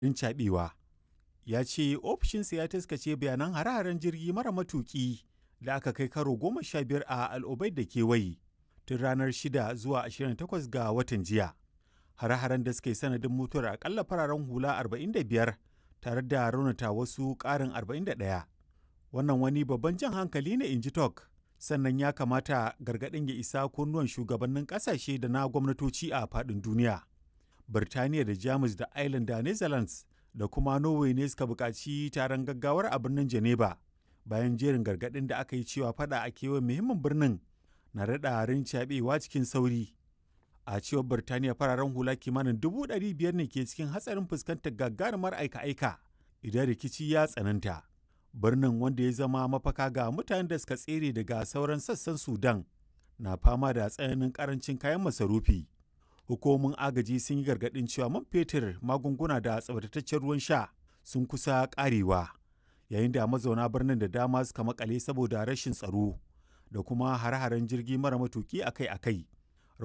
rincaɓewa. Ya ce ofishinsa ya taskace bayanan hare-haren jirgi mara matuƙi da aka kai karo goma sha biyar a al'ubai da kewaye tun ranar 6 zuwa 28 ga watan jiya. Hare-haren da suka yi sanadin mutuwar akalla fararen hula 45 tare da raunata wasu ƙarin 41. Wannan wani babban jan hankali ne in ji Tok. Sannan ya kamata gargaɗin ya isa kunnuwan shugabannin ƙasashe da na gwamnatoci a faɗin duniya. Birtaniya da Jamus da Ireland da Netherlands da kuma Norway ne suka buƙaci taron gaggawar a birnin Geneva bayan jerin gargaɗin da aka yi cewa fada a kewayen muhimmin birnin na daɗa rincaɓewa cikin sauri. A cewar Birtaniya fararen hula kimanin dubu ɗari biyar ne ke cikin hatsarin fuskantar gagarumar aika-aika idan rikici ya tsananta. Birnin wanda ya zama mafaka ga mutanen da suka tsere daga sauran sassan Sudan na fama da tsananin karancin kayan masarufi. Hukumomin agaji sun yi gargaɗin cewa man fetur, magunguna da tsabtataccen ruwan sha sun kusa ƙarewa, yayin da mazauna birnin da dama suka makale saboda rashin tsaro da kuma hare-haren jirgi mara matuki akai-akai.